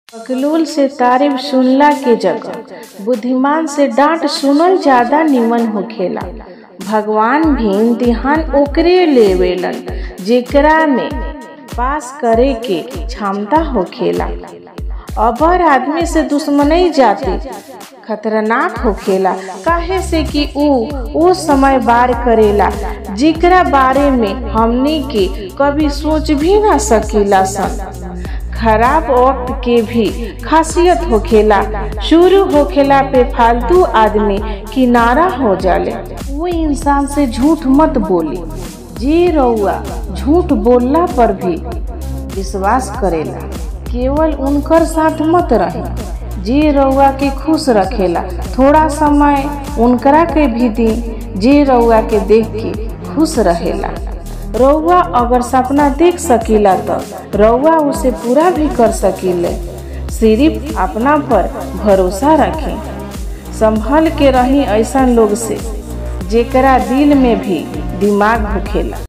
बकलोल से तारीफ सुनला के जगह बुद्धिमान से डांट सुनल ज्यादा निमन होखेला भगवान भी इम्तिहान ओकरे लेवेलन जेकरा में पास करे के क्षमता होखेला अबर आदमी से दुश्मनी जाति खतरनाक होखेला काहे से कि ऊ ओ समय बार करेला जेकरा बारे में हमनी के कभी सोच भी ना सकीला सन खराब वक्त के भी खासियत होखेला शुरू होखेला पे फालतू आदमी किनारा हो जाले वो इंसान से झूठ मत बोली जे रउआ झूठ बोलला पर भी विश्वास करेला केवल उनकर साथ मत रहे जे रउआ के खुश रखेला थोड़ा समय उनकरा के भी दी जे रउआ के देख के खुश रहेला रउआ अगर सपना देख सकीला तो रउआ उसे पूरा भी कर सकीले सिर्फ अपना पर भरोसा रखें संभल के रही ऐसा लोग से जेकरा दिल में भी दिमाग होखेला